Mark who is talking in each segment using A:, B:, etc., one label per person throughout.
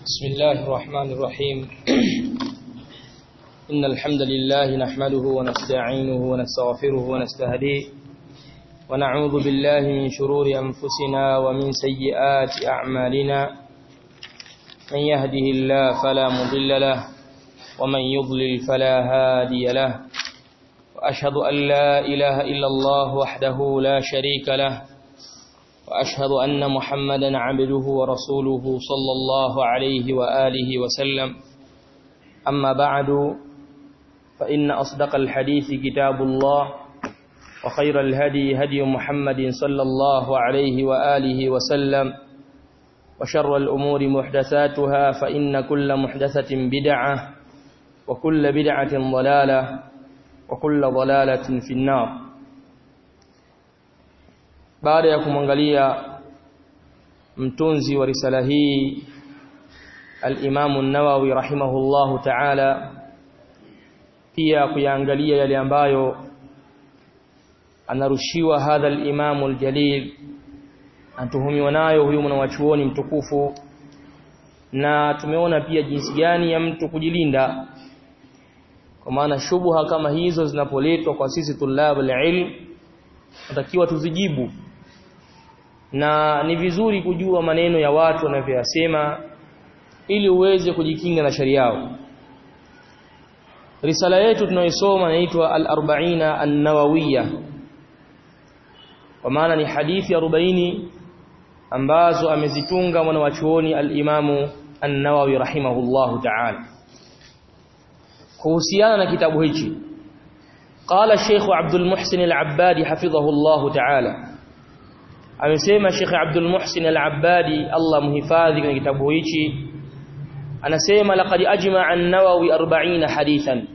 A: بسم الله الرحمن الرحيم إن الحمد لله نحمده ونستعينه ونستغفره ونستهديه ونعوذ بالله من شرور أنفسنا ومن سيئات أعمالنا من يهده الله فلا مضل له ومن يضلل فلا هادي له وأشهد أن لا إله إلا الله وحده لا شريك له وأشهد أن محمدا عبده ورسوله صلى الله عليه وآله وسلم أما بعد فإن أصدق الحديث كتاب الله وخير الهدي هدي محمد صلى الله عليه وآله وسلم وشر الأمور محدثاتها فإن كل محدثة بدعة وكل بدعة ضلالة وكل ضلالة في النار baada ya kumwangalia mtunzi wa risala hii al-Imam an-Nawawi rahimahullahu ta'ala pia kuyaangalia yale ambayo anarushiwa hadha al-Imam al-Jalil anatuhumiwa nayo huyu mwanachuoni mtukufu na tumeona pia jinsi gani ya mtu kujilinda kwa maana shubuha kama hizo zinapoletwa kwa sisi tulab al-ilm natakiwa tuzijibu na ni vizuri kujua maneno ya watu wanavyoyasema ili uweze kujikinga na sharia yao risala yetu tunayoisoma inaitwa al-arba'ina an-nawawiyya kwa maana ni hadithi 40 ambazo amezitunga mwanawachuoni al-imamu an-nawawi rahimahullahu ta'ala kuhusiana na kitabu hichi قال الشيخ عبد المحسن العبادي حفظه الله تعالى amesema Sheikh Abdul Muhsin Al-Abbadi Allah muhifadhi kwenye kitabu hichi anasema laqad ajma'a an-Nawawi 40 hadithan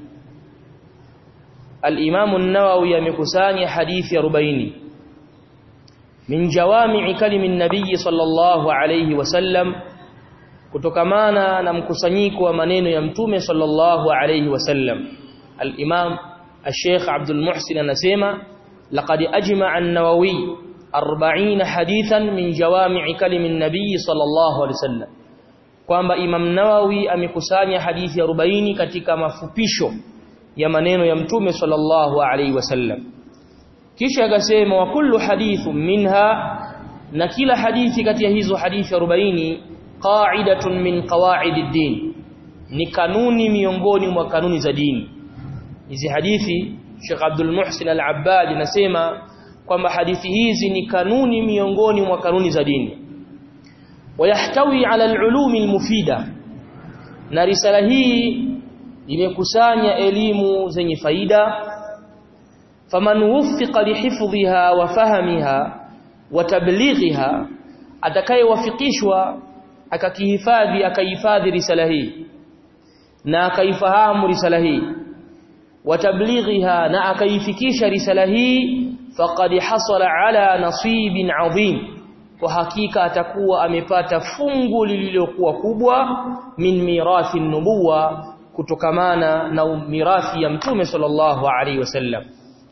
A: Al-Imam an-Nawawi amekusanya hadithi 40 min jawami'i kalimi an-nabiy sallallahu alayhi wasallam kutokamana na mkusanyiko wa maneno ya mtume sallallahu alayhi wasallam Al-Imam Al-Sheikh Abdul Muhsin anasema laqad ajma'a an-Nawawi 40 hadithan min jawami'i kalimi an-nabiy sallallahu alayhi wasallam kwamba Imam Nawawi amekusanya hadithi 40 katika mafupisho ya maneno ya mtume sallallahu alayhi wasallam kisha akasema wa kullu hadithu minha na kila hadithi kati ya hizo hadithi 40 qa'idatun min qawa'id din ni kanuni miongoni mwa kanuni za dini hizi hadithi Sheikh Abdul Muhsin Al-Abbad nasema kwamba hadithi hizi ni kanuni miongoni mwa kanuni za dini wayahtawi ala al-ulumi al-mufida na risala hii imekusanya elimu zenye faida faman wuffiqa lihifdhiha wa fahmiha wa tablighiha atakayewafikishwa akakihifadhi akahifadhi risala hii na akaifahamu risala hii wa tablighiha na akaifikisha risala hii faqad hasala ala nasibin adhim kwa hakika atakuwa amepata fungu lililokuwa kubwa min mirathi nubuwa kutokamana na mirathi ya mtume sallallahu alaihi wasallam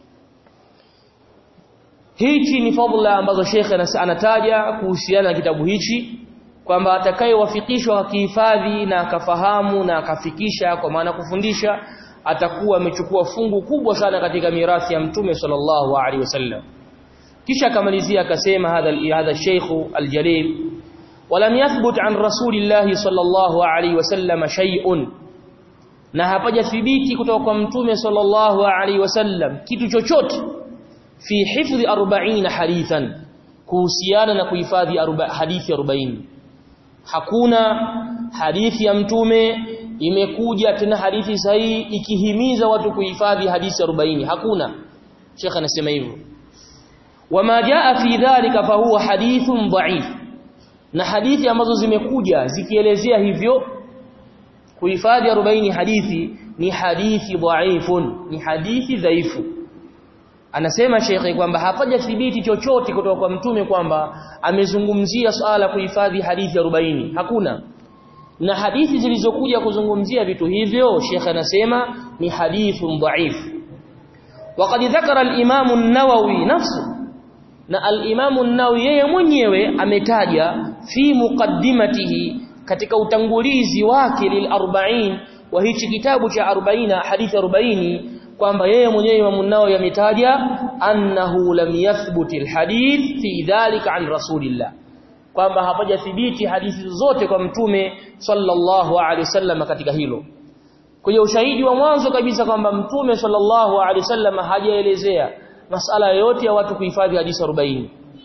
A: hichi ni fadhila ambazo shekhe anataja kuhusiana na kitabu hichi kwamba atakayewafikishwa akihifadhi na akafahamu na akafikisha kwa maana kufundisha atakuwa amechukua fungu kubwa sana katika mirathi ya mtume sallallahu alaihi wasallam kisha akamalizia akasema hadha hadha sheikh aljalil walam yathbut an rasulillahi sallallahu alaihi wasallam shay'un na hapajathibiti kutoka kwa mtume sallallahu alaihi wasallam kitu chochote fi hifdhi 40 hadithan kuhusiana na kuhifadhi hadithi 40 hakuna hadithi ya mtume imekuja tena hadithi sahihi ikihimiza watu kuhifadhi hadithi 40 hakuna Sheikh anasema hivyo wama jaa fi dhalika fa huwa hadithun dha'if na hadithi ambazo zimekuja zikielezea hivyo kuhifadhi 40 hadithi ni hadithi dha'ifun ni hadithi dhaifu anasema Sheikh kwamba hapajathibiti chochote kutoka kwa mtume kwamba amezungumzia swala kuhifadhi hadithi 40 hakuna na hadithi zilizokuja kuzungumzia vitu hivyo Sheikh anasema ni hadithun dhaif وقد ذكر الامام النووي نفسه na al-Imam an-Nawawi yeye mwenyewe ametaja fi muqaddimatihi katika utangulizi wake lil 40 wa hichi kitabu cha 40 hadithi 40 kwamba yeye mwenyewe Imam Nawawi ametaja annahu lam yathbut alhadith fi dhalika an rasulillah kwamba hapajathibiti hadithi zote kwa mtume sallallahu alaihi wasallam katika hilo kwenye ushahidi wa mwanzo kabisa kwamba mtume sallallahu alaihi wasallam hajaelezea masala yote ya watu kuhifadhi hadithi 40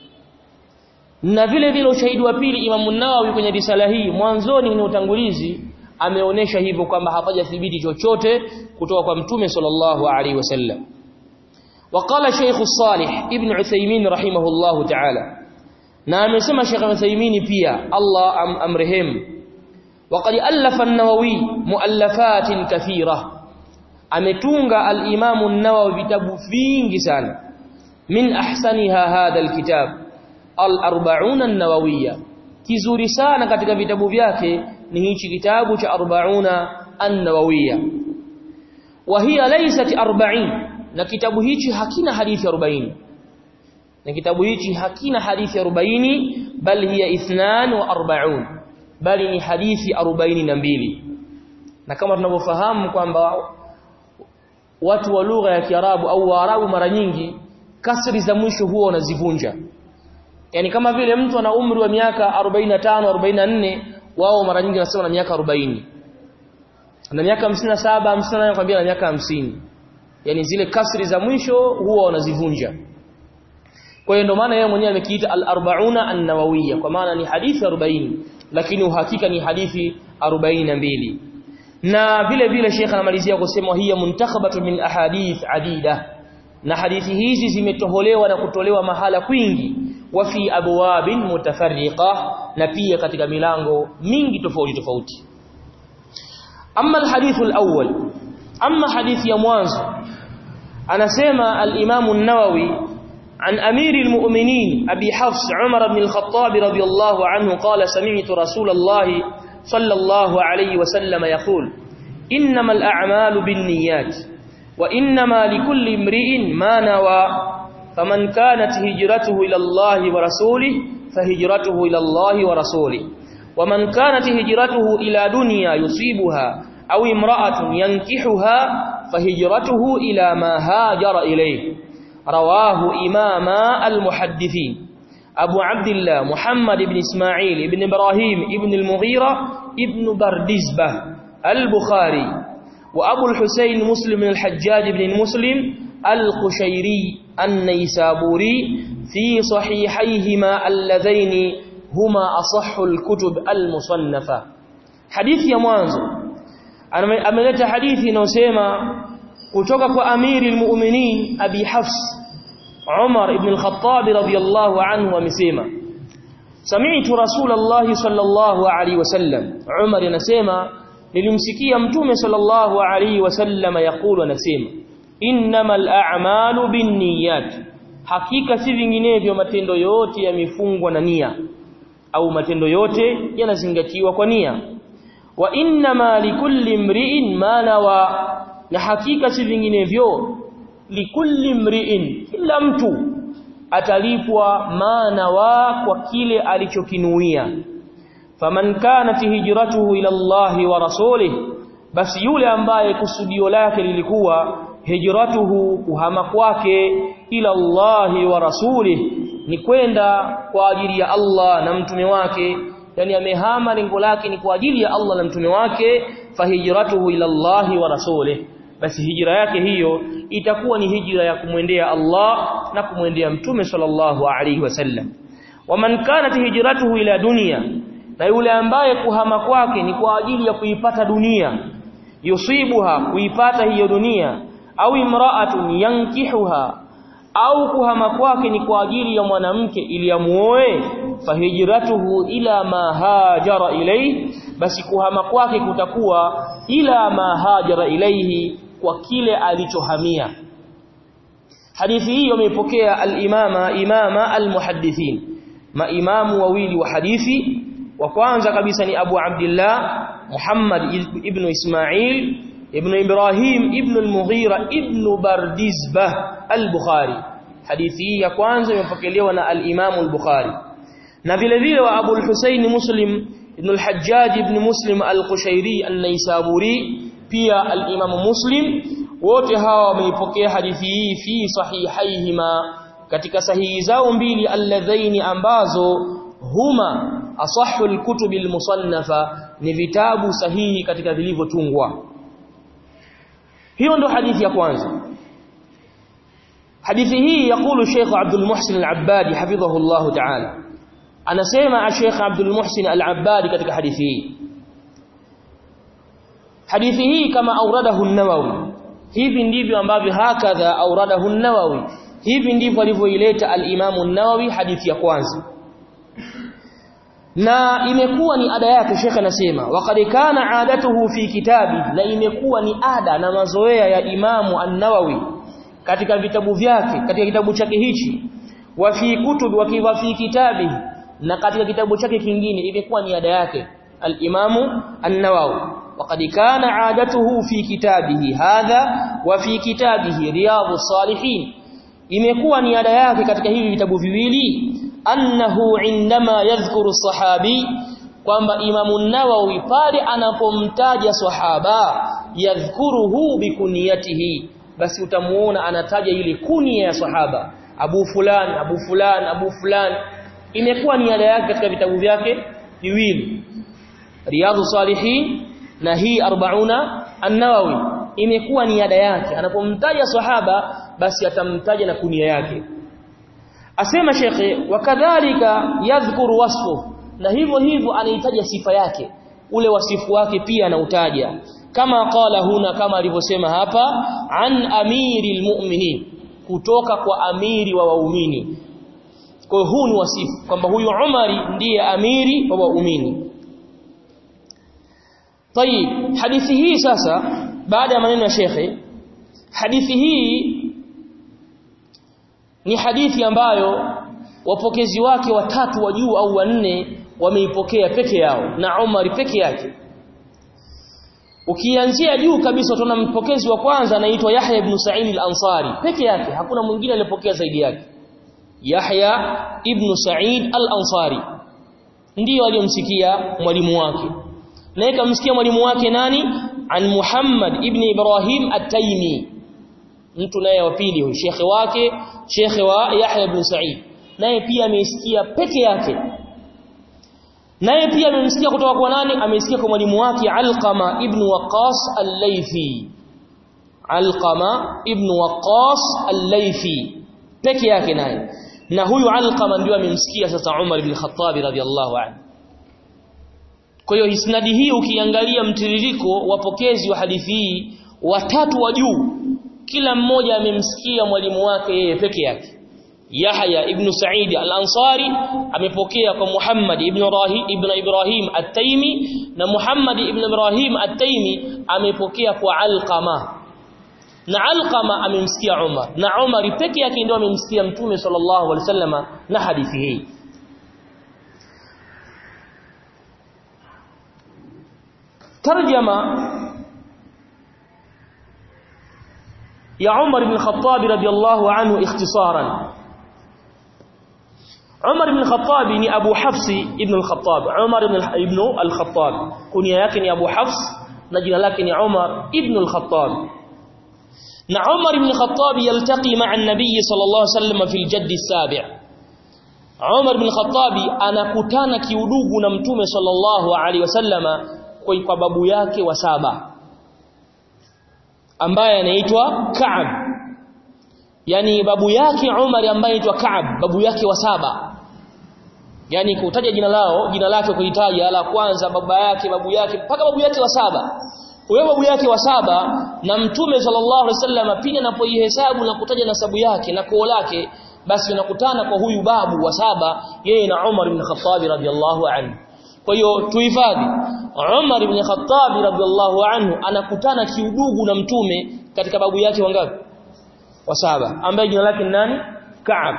A: na vile vile ushahidi wa pili Imam Nawawi kwenye risala hii mwanzoni kwenye utangulizi ameonesha hivyo kwamba hapajathibiti chochote kutoka kwa mtume sallallahu alaihi wasallam وقال شيخ الصالح ابن عثيمين رحمه الله تعالى na amesema Sheikh Uthaymeen pia Allah am amrehemu وقد ألف النووي مؤلفات كثيرة ametunga al-Imam an-Nawawi vitabu vingi sana min ahsaniha hadha al-kitab al-40 an-Nawawiyya kizuri sana katika vitabu vyake ni hichi kitabu cha 40 an-Nawawiyya wa hiya laysat 40 na kitabu hichi hakina hadithi 40 na kitabu hichi hakina hadithi 40 bal hiya 42 bali ni hadithi 42 na kama tunavyofahamu kwamba watu wa lugha ya Kiarabu au Waarabu mara nyingi kasri za mwisho huwa wanazivunja yani kama vile mtu ana umri wa miaka 45 44 wao mara nyingi wanasema na miaka 40 na miaka 57 58 kwambia na miaka 50 yani zile kasri za mwisho huwa wanazivunja kwa hiyo ndio maana yeye mwenyewe amekiita al-arba'una an-nawawiyya kwa maana ni hadithi 40 lakini uhakika ni hadithi 42 na vile vile Sheikh anamalizia kusema hiya muntakhabatu min ahadith adida na hadithi hizi zimetoholewa na kutolewa mahala kwingi wa fi abwabin mutafarriqa na pia katika milango mingi tofauti tofauti amma alhadith alawwal amma hadithi ya mwanzo anasema al-Imam an-Nawawi عن أمير المؤمنين أبي حفص عمر بن الخطاب رضي الله عنه قال سمعت رسول الله صلى الله عليه وسلم يقول إنما الأعمال بالنيات وإنما لكل امرئ ما نوى فمن كانت هجرته إلى الله ورسوله فهجرته إلى الله ورسوله ومن كانت هجرته إلى دنيا يصيبها أو امرأة ينكحها فهجرته إلى ما هاجر إليه رواه إمام المحدثين أبو عبد الله محمد بن إسماعيل بن إبراهيم بن المغيرة ابن بردزبة البخاري وأبو الحسين مسلم بن الحجاج بن مسلم القشيري النيسابوري في صحيحيهما اللذين هما أصح الكتب المصنفة حديث يا مانزو أملت حديث نوسيما kutoka kwa amiri almu'minin abi hafs umar ibn al-khattab radiyallahu anhu amesema sami'tu rasulullah sallallahu alaihi wasallam umar anasema nilimsikia mtume sallallahu alaihi wasallam yakulu anasema innamal a'malu binniyat hakika si vinginevyo matendo yote yamefungwa na nia au matendo yote yanazingatiwa kwa nia wa innama likulli imri'in ma nawa na hakika si vinginevyo likulli mri'in kila mtu atalipwa maana wa kwa kile alichokinuia faman kanat hijratuhu ila Allah wa rasulih basi yule ambaye kusudio lake lilikuwa hijratuhu kuhama kwake ila Allah wa rasulih ni kwenda kwa ajili ya Allah na mtume wake yani amehama lengo lake ni kwa ajili ya Allah na mtume wake fahijratuhu ila Allah wa rasulih basi hijra yake hiyo itakuwa ni hijra ya kumwendea Allah na kumwendea mtume sallallahu alaihi wasallam waman kanat hijratuhu ila dunia na yule ambaye kuhama kwake ni kwa ajili ya kuipata dunia yusibuha kuipata hiyo dunia au imra'atun yankihuha au kuhama kwake ni kwa ajili ya mwanamke ili amuoe fahijratuhu ila ma hajara ilayhi basi kuhama kwake kutakuwa ila ma hajara ilayhi kwa kile alichohamia hadithi hii wameipokea al-imama imama al-muhaddithin maimamu wawili wa hadithi wa kwanza kabisa ni Abu Abdullah Muhammad ibn Ismail ibn Ibrahim ibn al-Mughira ibn Bardizbah al-Bukhari hadithi hii ya kwanza imepokelewa na al-Imam al-Bukhari na vile vile wa Abu al-Husayn Muslim ibn al-Hajjaj ibn Muslim al-Qushairi an-Naisaburi pia al-Imam Muslim wote hawa wameipokea hadithi hii fi sahihaihima katika sahihi zao mbili alladhaini ambazo huma asahhu al-kutubi al-musannafa ni vitabu sahihi katika vilivyotungwa hiyo ndo hadithi ya kwanza hadithi hii yakulu Sheikh Abdul Muhsin Al-Abbadi hafidhahu Allah Ta'ala anasema Sheikh Abdul Muhsin Al-Abbadi katika hadithi hii hadithi hii kama auradahu an-Nawawi hivi ndivyo ambavyo hakadha auradahu an-Nawawi hivi ndivyo alivyoileta al-Imam an-Nawawi hadithi ya kwanza na imekuwa ni ada yake Sheikh anasema waqad kana adatuhu fi kitabi na imekuwa ni ada na mazoea ya Imamu an-Nawawi katika vitabu vyake katika kitabu chake hichi wa fi kutub wa fi kitabi na katika kitabu chake kingine imekuwa ni ada yake al-Imamu an-Nawawi waqad kana adatuhu fi kitabihi hadha wa fi kitabihi riyadhus salihin imekuwa ni ada yake katika hivi vitabu viwili annahu indama yadhkuru sahabi kwamba Imamu Nawawi pale anapomtaja sahaba yadhkuruhu bikuniyatihi basi utamuona anataja ile kunia ya sahaba Abu fulan Abu fulan Abu fulan imekuwa ni ada yake katika vitabu vyake viwili Riyadhu Salihin na hii 40 An-Nawawi imekuwa ni ada yake anapomtaja sahaba basi atamtaja na kunia yake asema shekhe wakadhalika yadhkuru wasfu na hivyo hivyo anaitaja sifa yake ule wasifu wake pia anautaja kama qala huna kama alivyosema hapa an amiril mu'minin kutoka kwa amiri wa waumini kwa hiyo huu ni wasifu kwamba huyu Umari ndiye amiri wa waumini طيب hadithi hii sasa baada ya maneno ya shekhe hadithi hii ni hadithi ambayo wapokezi wake watatu wa juu au wanne wameipokea peke yao na Umar peke yake ukianzia juu kabisa utaona mpokezi wa kwanza anaitwa Yahya ibn Sa'id al-Ansari peke yake hakuna mwingine aliyepokea zaidi yake Yahya ibn Sa'id al-Ansari ndiyo aliyomsikia mwalimu wake naye kamsikia mwalimu wake nani an Muhammad ibn Ibrahim at-Taymi mtu naye wa pili huyo shekhe wake shekhe wa Yahya ibn Sa'id naye pia ameisikia peke yake naye pia amemsikia kutoka kwa nani amesikia kwa mwalimu wake Alqama ibn Waqqas al-Laythi Alqama ibn Waqqas al-Laythi peke yake naye na huyu Alqama ndio amemsikia sasa Umar ibn Khattab radhiyallahu anhu kwa hiyo isnadi hii ukiangalia mtiririko wapokezi wa hadithi hii watatu wa juu kila mmoja amemsikia mwalimu wake yeye peke yake Yahya ibn Sa'id al-Ansari amepokea kwa Muhammad ibn Ibrahim ibn Ibrahim at-Taymi na Muhammad ibn Ibrahim at-Taymi amepokea kwa Alqama na Alqama amemsikia Umar na Umar peke yake ndio amemsikia Mtume sallallahu alaihi wasallama na hadithi hii tarjama ya Umar ibn Khattab radiyallahu anhu ikhtisaran Umar ibn Khattab ni Abu Hafs ibn al-Khattab Umar ibn al-Khattab kunia yake ni Abu Hafs na jina lake ni Umar ibn al-Khattab na Umar ibn Khattab yaltaqi ma'a an-nabiy sallallahu alayhi wasallam fi al-jadd as-sabi' Umar ibn Khattab anakutana kiudugu na mtume sallallahu alayhi wasallama kwa babu yake wa saba ambaye anaitwa Ka'ab yani babu yake Umar ambaye anaitwa Ka'ab babu yake wa saba yani kutaja jina lao jina lake kuitaja la kwanza baba yake babu yake mpaka babu yake wa saba huyo babu yake wa saba na mtume sallallahu alaihi wasallam pia anapoihesabu na kutaja nasabu yake na koo lake basi unakutana kwa huyu babu wa saba yeye na Umar ibn Khattab radhiallahu anhu kwa hiyo tuhifadhi Umar ibn Khattab radhiallahu anhu anakutana kiudugu na mtume katika babu yake wangapi wa saba ambaye jina lake ni nani Ka'ab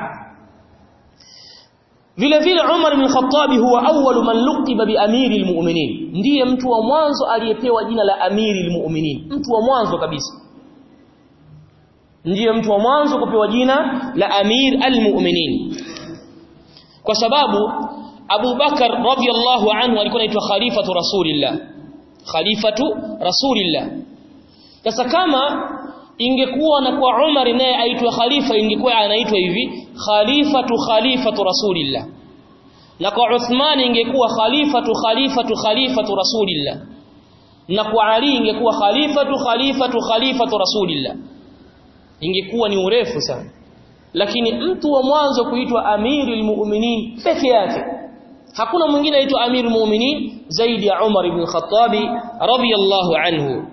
A: vile vile Umar ibn Khattab huwa awwalu man luqiba bi amiri almu'minin ndiye mtu wa mwanzo aliyepewa jina la amiri almu'minin mtu wa mwanzo kabisa ndiye mtu wa mwanzo kupewa jina la amir almu'minin kwa sababu Abu Bakar radhiyallahu anhu alikuwa anaitwa khalifatu rasulillah khalifatu rasulillah sasa kama ingekuwa na kwa Umar naye aitwa khalifa ingekuwa anaitwa hivi khalifatu khalifatu rasulillah na kwa Uthman ingekuwa khalifatu khalifatu khalifatu rasulillah na kwa Ali ingekuwa khalifatu khalifatu khalifatu rasulillah ingekuwa ni urefu sana lakini mtu wa mwanzo kuitwa amirul mu'minin peke yake hakuna mwingine aitwa amirul mu'minin zaidi ya Umar ibn Khattab radiyallahu anhu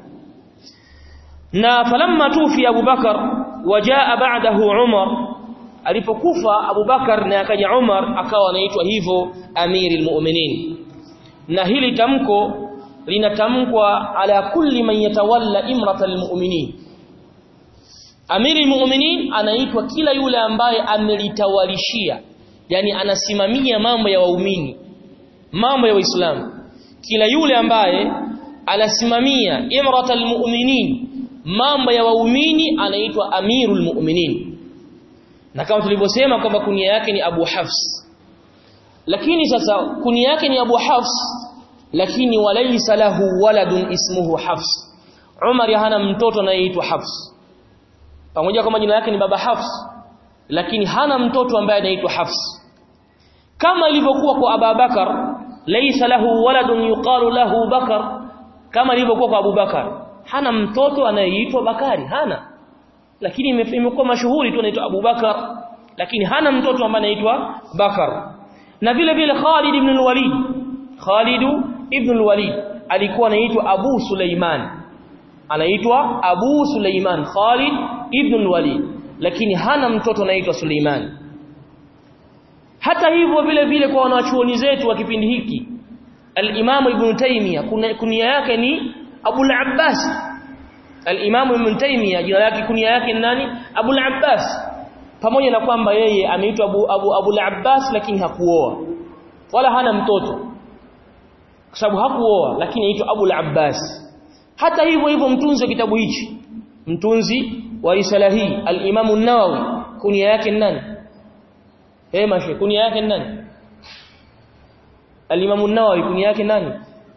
A: na falamma tufi Abu Bakar wajaa ba'dahu Umar alipokufa Abu Bakar na akaja Umar akawa anaitwa hivyo amirul mu'minin na hili tamko linatamkwa ala kulli man yatawalla imratal mu'minin Amiri muuminin anaitwa kila yule ambaye amelitawalishia yani anasimamia mambo ya waumini mambo ya waislamu kila yule ambaye anasimamia imratal mu'minin mambo ya waumini anaitwa amirul mu'minin na kama tulivyosema kwamba kunia yake ni Abu Hafs lakini sasa kunia yake ni Abu Hafs lakini walaysa lahu waladun ismuhu Hafs Umar hana mtoto anayeitwa Hafs pamoja kama jina lake ni baba Hafs lakini hana mtoto ambaye anaitwa Hafs kama ilivyokuwa kwa Abu Bakar laysa lahu waladun yuqalu lahu Bakar kama ilivyokuwa kwa Abu Bakar hana mtoto anayeitwa Bakari hana lakini imekuwa mashuhuri tu anaitwa Abu Bakar lakini hana mtoto ambaye anaitwa Bakar na vile vile Khalid ibn al-Walid Khalid ibn al-Walid alikuwa anaitwa Abu Suleiman anaitwa Abu Suleiman Khalid ibn al-Walid lakini hana mtoto anaitwa Suleiman hata hivyo vile vile kwa wanachuoni zetu wa kipindi hiki al-Imam Ibn Taymiyyah kunia yake ni Abu al-Abbas al-Imam Ibn Taymiyyah jina lake kunia yake ni nani Abu al-Abbas pamoja na kwamba yeye ameitwa Abu Abu, Abu al-Abbas lakini hakuoa wala hana mtoto kwa sababu hakuoa lakini aitwa Abu al-Abbas hata hivyo hivyo mtunzi wa kitabu hichi mtunzi wa risala hii al-Imam an-Nawawi kunia yake nani eh mashe kunia yake nani al-Imam an-Nawawi kunia yake nani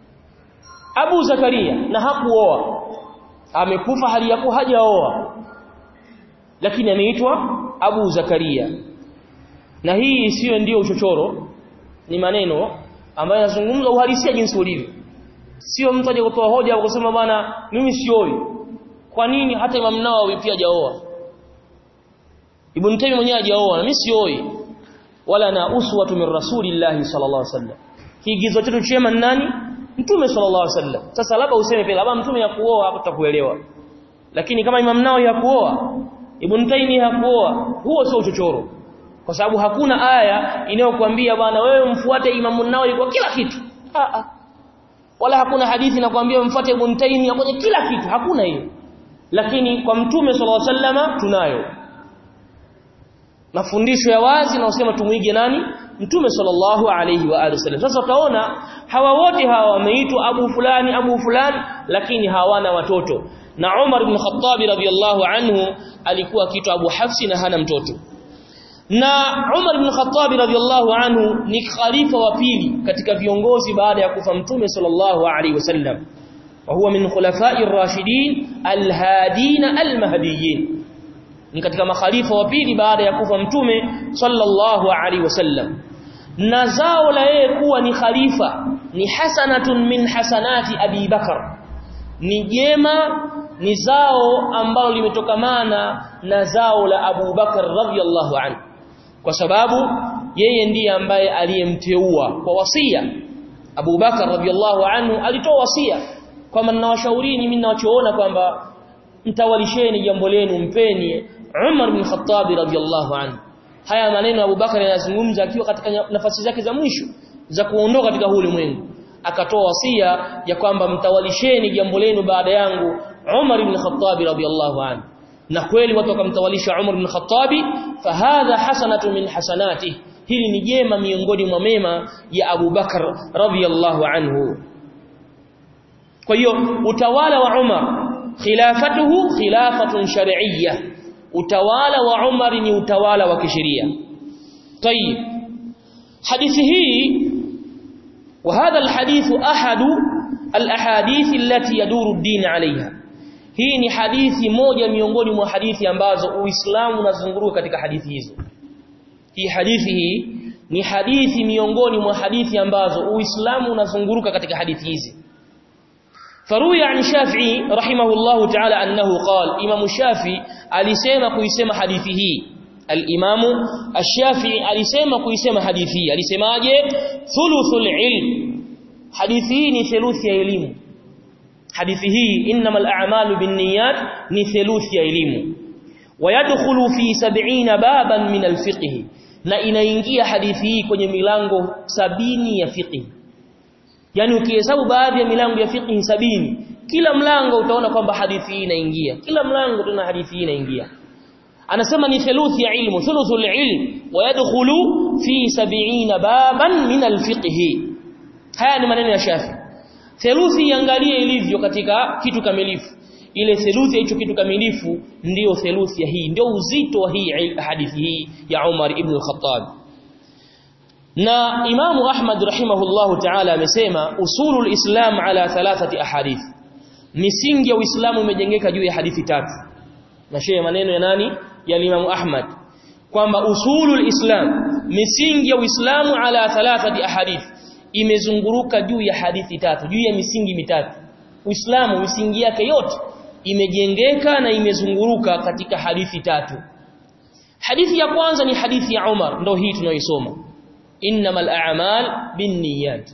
A: Abu Zakaria na hakuoa amekufa hali ya hajaoa lakini ameitwa Abu Zakaria na hii siyo ndio uchochoro ni maneno ambayo yanazungumza uhalisia jinsi ulivyo sio mtu aje kutoa hoja kusema bwana mimi sioi kwa nini hata Imam Nawawi pia hajaoa Ibn Taymiyyah mwenyewe hajaoa na mimi sioi wala na uswatu min rasulillahi sallallahu alaihi wasallam kiigizo chetu chema ni nani mtume sallallahu alaihi wasallam sasa labda useme pia labda mtume ya kuoa hapo tutakuelewa lakini kama Imam Nawawi hakuoa Ibn Taymiyyah hakuoa huo sio uchochoro kwa sababu hakuna aya inayokuambia bwana wewe mfuate Imam Nawawi kwa kila kitu a a wala hakuna hadithi inakwambia mfuate Ibn Taymiyyah kwenye kila kitu hakuna hiyo lakini kwa mtume sallallahu alaihi wasallama tunayo mafundisho ya wazi na usema tumuige nani mtume sallallahu alaihi wa alihi wasallam sasa utaona hawa wote hawa wameitwa abu fulani abu fulani lakini hawana watoto na Umar ibn Khattab radhiyallahu anhu alikuwa kitu Abu Hafsi na hana mtoto na Umar ibn Khattab radhiyallahu anhu ni khalifa wa pili katika viongozi baada ya kufa mtume sallallahu alaihi wasallam wa huwa min khulafa'i ar-rashidin al-hadin al-mahdiyyin ni katika makhalifa wa pili baada ya kufa mtume sallallahu alaihi wasallam na zao la yeye kuwa ni khalifa ni hasanatun min hasanati Abi Bakar ni jema ni zao ambalo limetokamana na zao la Abu Bakar radhiyallahu anhu kwa sababu yeye ndiye ambaye aliyemteua kwa wasia Abu Bakar radhiyallahu anhu alitoa wasia kwamba ninawashaurini mimi ninachoona kwamba mtawalisheni jambo lenu mpeni Umar bin Khattab radhiyallahu anhu haya maneno Abu Bakar yanazungumza akiwa katika nafasi zake za mwisho za kuondoka katika huu ulimwengu akatoa wasia ya kwamba mtawalisheni jambo lenu baada yangu Umar ibn Khattab radhiyallahu anhu na kweli watu wakamtawalisha Umar ibn Khattab fahadha hasanatu min hasanati hili ni jema miongoni mwa mema ya Abu Bakar radhiyallahu anhu kwa hiyo utawala wa Umar khilafatuhu khilafatun shar'iyyah utawala wa Umar ni utawala wa kisheria tayib hadithi hii وهذا الحديث أحد الأحاديث التي يدور الدين عليها hii ni hadithi moja miongoni mwa hadithi ambazo Uislamu unazunguruka katika hadithi hizo hii hadithi hii ni hadithi miongoni mwa hadithi ambazo Uislamu unazunguruka katika hadithi hizi faruya an Shafi'i rahimahullahu ta'ala annahu qala Imam Shafi'i alisema kuisema hadithi hii al-Imam Ash-Shafi'i alisema kuisema hadithi hii alisemaje thuluthul ilm hadithi hii ni theluthi ya elimu hadithi hii innamal a'malu binniyat ni theluthi ya elimu wayadkhulu fi 70 baban min al-fiqh na inaingia hadithi hii kwenye milango sabini ya fiqh yani ukihesabu baadhi ya milango ya fiqh sabini kila mlango utaona kwamba hadithi hii inaingia kila mlango tuna hadithi hii inaingia anasema ni theluthi ya ilmu thuluthul ilm wayadkhulu fi 70 baban min al-fiqh haya ni maneno ya Shafi theluthi iangalie ilivyo katika kitu kamilifu ile theluthi ya hicho kitu kamilifu ndiyo theluthi ya hii ndio uzito wa hii hadithi hii ya Umar ibn al-Khattab na Imamu Ahmad rahimahullahu ta'ala amesema usulul Islam ala thalathati ahadith misingi ya Uislamu imejengeka juu ya hadithi tatu na shehe maneno ya nani ya Imamu Ahmad kwamba usulul Islam misingi ya Uislamu ala thalathati ahadith imezunguruka juu ya hadithi tatu juu ya misingi mitatu Uislamu misingi yake yote imejengeka na imezunguruka katika hadithi tatu hadithi ya kwanza ni hadithi ya Umar ndio hii tunayoisoma innamal a'mal binniyat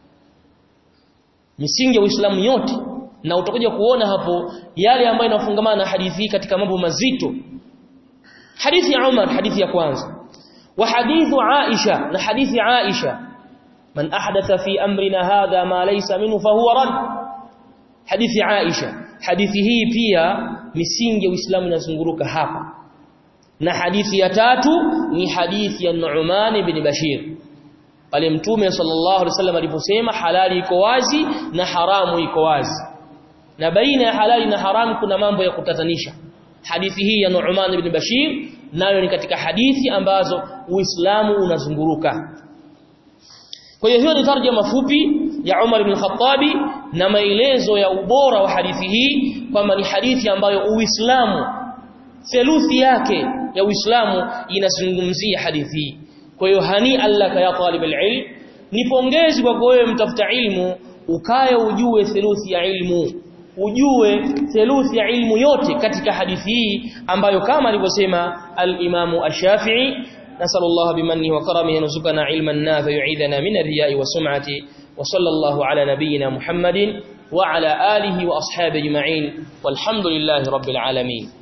A: misingi ya Uislamu yote na utakuja kuona hapo yale ambayo yanafungamana na hadithi hii katika mambo mazito hadithi ya Umar hadithi ya kwanza wa hadithu Aisha na hadithi Aisha man ahdatha fi amrina hadha ma laysa minhu fahuwa rad hadithi Aisha hadithi hii pia misingi ya Uislamu inazunguruka hapa na hadithi ya tatu ni hadithi ya Nu'man ibn Bashir pale mtume sallallahu alaihi wasallam aliposema halali iko wazi na haramu iko wazi na baina ya halali na haramu kuna mambo ya kutatanisha hadithi hii ya Nu'man ibn Bashir nayo ni katika hadithi ambazo Uislamu unazunguruka kwa hiyo hiyo ni tarjuma fupi ya Umar ibn Khattabi na maelezo ya ubora wa hadithi hii kwamba ni hadithi ambayo Uislamu theluthi yake ya Uislamu inazungumzia hadithi hii kwa hiyo hani allaka ya talib alilm ni pongezi kwa wewe mtafuta ilmu ukaye ujue theluthi ya ilmu ujue theluthi ya ilmu yote katika hadithi hii ambayo kama alivyosema al-Imamu Ash-Shafi'i نسأل الله بمنه وكرمه يرزقنا علما نافع يعيذنا من الرياء والسمعة وصلى الله على نبينا محمد وعلى آله وأصحابه أجمعين والحمد لله رب العالمين